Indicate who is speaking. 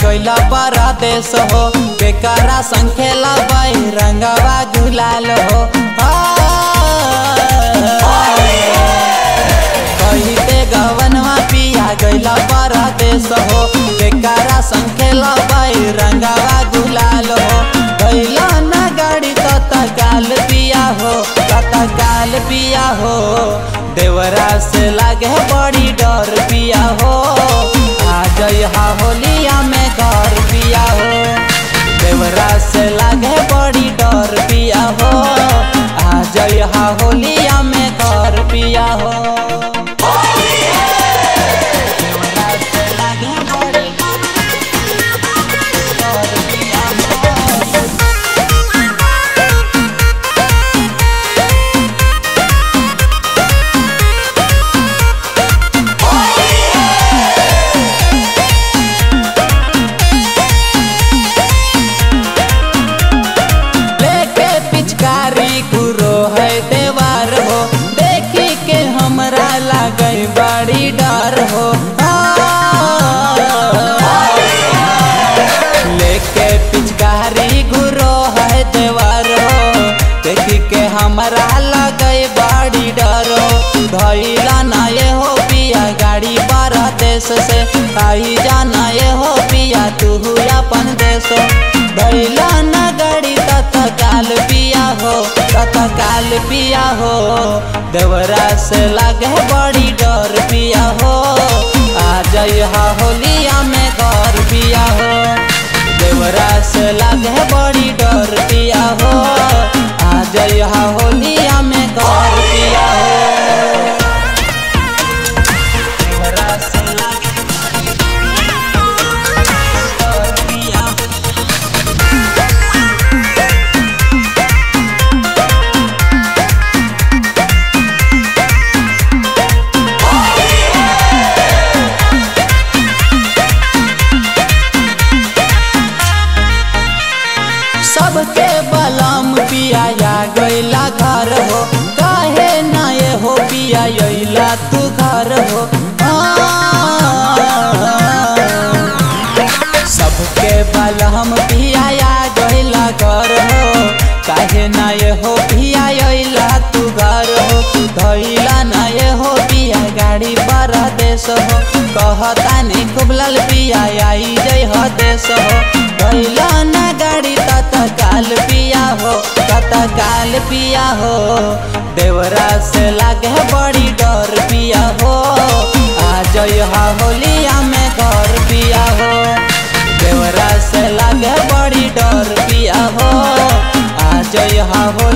Speaker 1: गइला परदेश हो बेकारा संखेला बाई रंगवा गुलाल हो कहिते गवनवा पिया गइला परदेश हो बेकारा संखेला बाई रंगवा गुलाल हो गइला ना गाड़ी तत्काल पिया हो तत्काल पिया हो देवरा से लागे बड़ी डर पिया हो आ जइहा होलिया में घर पिया हो देवरा से लागे बड़ी डर पिया हो आ जइहा होलिया में घर पिया हो देवरा से लागे बड़ी डर पिया हो। लेके पिचकारी गुरो है देवार हो देखी के हमरा लागे बड़ी डर हो लेके पिचकारी गुरो है देवार हो देखी के हमरा लगे बड़ी डर हो धैला ना ये हो पिया गाड़ी बारह देश से आई जाना ये हो पिया तू अपन देश धैला ना गाड़ी तत्काल पिया हो तत्काल पिया हो देवरा से लागे बड़ी डर पिया हो आ जइहा होलिया में घर पिया हो देवरा से लागे बड़ी डर पिया हो आ जइहा होलिया में घर पिया हो देवरा से लागे डर पिया हो सबके बलम पिया गैला घर हो काहे ना ये हो पिया अइला तू घर हो सबके बलम पिया गैला घर हो काहे ना ये हो पिया अइला तू घर हो धैला ना ये हो पिया गाड़ी पर देश हो कहता नहीं खूब लाल पिया आई जय हो देश हो धैला ना गाड़ी तत्काल पिया हो तत्काल पिया हो देवरा से लागे बड़ी डर पिया हो आ जइहा होलिया में घर पिया हो देवरा से लागे बड़ी डर पिया हो आ जइहा हो